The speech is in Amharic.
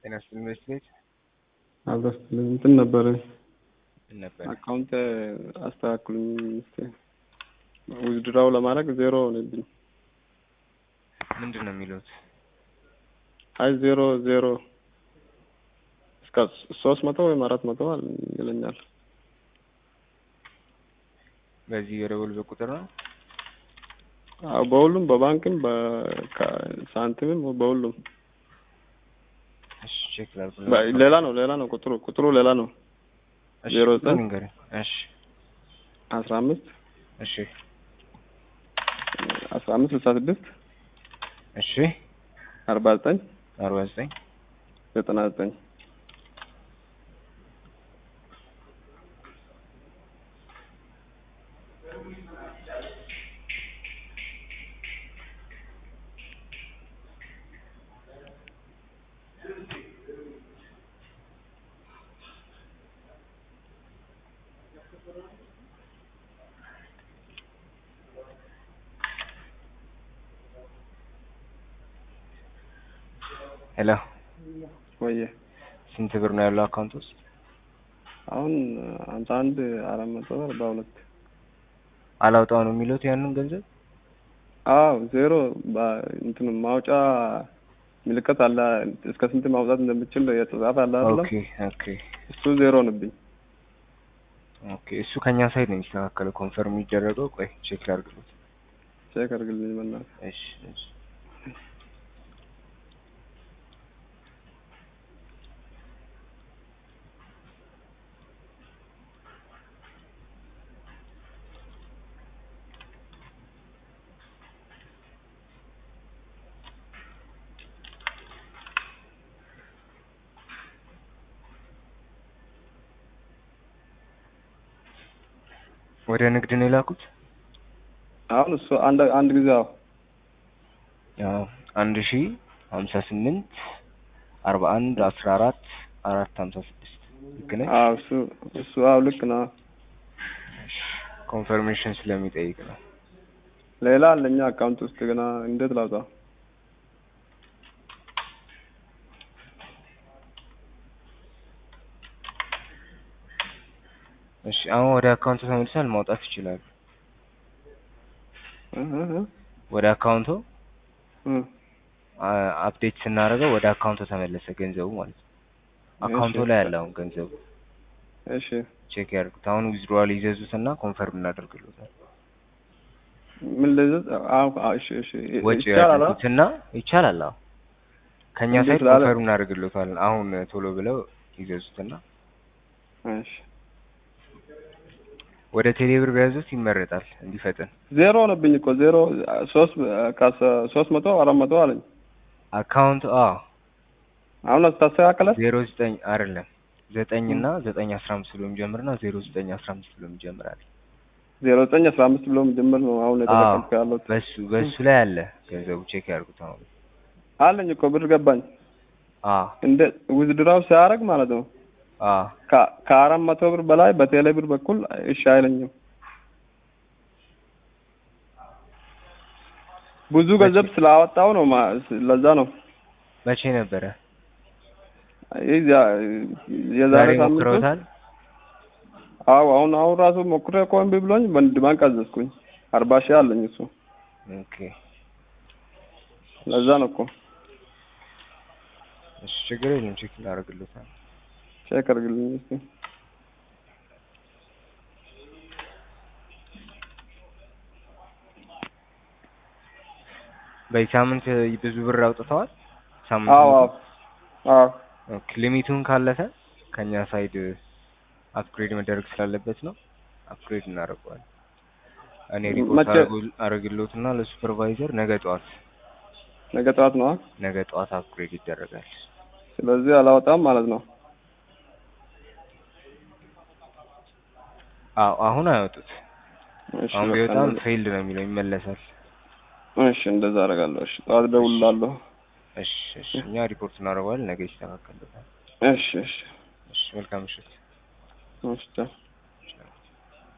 ጤና ይስጥልኝ ኢንቨስትሜንት አልበስትልኝ እንትን ነበረ ምን ነበር? አካውንት አስተካክሉኝ እስኪ ዊዝድራው ለማድረግ ዜሮ ሆነብኝ። ምንድን ነው የሚሉት? አይ ዜሮ ዜሮ እስከ ሶስት መቶ ወይም አራት መቶ ይለኛል። በዚህ የደወሉበት ቁጥር ነው? አዎ በሁሉም በባንክም በሳንቲምም በሁሉም እሺ ቼክ ላድርግ። በ- ሌላ ነው ሌላ ነው ቁጥሩ ቁጥሩ ሌላ ነው። እሺ ዜሮ ዘጠኝ ንገረኝ። እሺ አስራ አምስት እሺ አስራ አምስት ስልሳ ስድስት እሺ አርባ ዘጠኝ አርባ ዘጠኝ ዘጠና ዘጠኝ ሄሎ ወየ ስንት ብር ነው ያለው አካውንት ውስጥ? አሁን ሀምሳ አንድ አራት መቶ አርባ ሁለት አላውጣው ነው የሚሉት ያንን ገንዘብ? አዎ ዜሮ በ- እንትን ማውጫ ምልክት አለ እስከ ስንት ማውጣት እንደምችል የተጻፈ አለ አይደለም ኦኬ ኦኬ እሱ ዜሮ ነብኝ ኦኬ እሱ ከኛ ሳይድ ነው የሚስተካከለው ኮንፈርም የሚደረገው። ቆይ ቼክ ላድርግሎት። ቼክ አድርግልኝ በእናትህ እሺ እሺ ወደ ንግድ ነው የላኩት? አሁን እሱ አንድ አንድ ጊዜ አዎ ያው አንድ ሺ ሀምሳ ስምንት አርባ አንድ አስራ አራት አራት ሀምሳ ስድስት ልክ ነኝ? አዎ እሱ እሱ አዎ ልክ ነው ኮንፈርሜሽን ስለሚጠይቅ ነው። ሌላ አለኛ አካውንት ውስጥ ገና እንዴት ላውጣ እሺ አሁን ወደ አካውንቱ ተመልሷል፣ ማውጣት ይችላሉ። እህ እህ ወደ አካውንቱ እህ አ- አፕዴት ስናደርገው ወደ አካውንቱ ተመለሰ ገንዘቡ ማለት ነው። አካውንቱ ላይ አለ አሁን ገንዘቡ። እሺ ቼክ ያድርጉት። አሁን ዊዝድሮዋል ይዘዙትና ኮንፈርም እናደርግሎታል። ምን ልዝዝ አዎ አዎ እሺ እሺ ወጪ ይቻላል አ? ያድርጉትና ይቻላል። አዎ ከኛ እንዴት ሳይድ ላለ- ኮንፈርም እናደርግሎታል። አሁን ቶሎ ብለው ይዘዙትና እሺ ወደ ቴሌብር ቢያዙት ይመረጣል እንዲፈጥን። ዜሮ ሆነብኝ እኮ ዜሮ ሶስት ከ- ሶስት መቶ አራት መቶ አለኝ አካውንት አዎ አሁን አስተካከለ ዜሮ ዘጠኝ አይደለም ዘጠኝ እና ዘጠኝ አስራ አምስት ብሎ የሚጀምርና ዜሮ ዘጠኝ አስራ አምስት ብሎ የሚጀምራል። ዜሮ ዘጠኝ አስራ አምስት ብሎ ጀምር ነው አሁን አዎ የተጠቀምኩ ያለሁት በሱ በሱ ላይ አለ ገንዘቡ ቼክ ያድርጉት። አሁን አለኝ እኮ ብር ገባኝ አዎ እንደ ዊዝድራው ሲያደርግ ማለት ነው አዎ ከ- ከአራት መቶ ብር በላይ በቴሌ ብር በኩል እሺ አይለኝም። ብዙ ገንዘብ ስላወጣው ነው ማ- ለዛ ነው መቼ ነበረ? ይህ ዛ- የዛሬ ዛሬ ሳምንት ውስጥ ሞክረውታል? አዎ አሁን አሁን ራሱ ሞክሬ እኮ እምቢ ብሎኝ በንድ ባንክ አዘዝኩኝ አርባ ሺህ አለኝ እሱ ኦኬ ለዛ ነው እኮ እሺ ችግር የለም ቼክ እናደርግሎታል። ቼክ አድርግልኝ እስኪ በዚህ ሳምንት ብዙ ብር አውጥተዋል? ሳምንት አዎ ሙሉ? አዎ አዎ ኦኬ ሊሚቱን ካለፈ ከኛ ሳይድ አፕግሬድ መደረግ ስላለበት ነው አፕግሬድ እናደርገዋለን። እኔ ሪፖርት መቼ? አደርጉ- አደርግሎትና ለሱፐርቫይዘር ነገ ጠዋት ነገ ጠዋት ነዋ ነገ ጠዋት አፕግሬድ ይደረጋል። ስለዚህ አላወጣም ማለት ነው አዎ አሁን አያወጡት። እሺ አሁን በቃ ቢወጣም እንደዛ- ፌይልድ ነው የሚለው ይመለሳል። እሺ እንደዛ አደርጋለሁ እሺ ጠዋት እደውልልሃለሁ እሺ እሺ እኛ ሪፖርት እናደርገዋለን ነገ ይስተካከልበታል። እሺ እሺ እሺ መልካም ምሽት። እሺ ቻው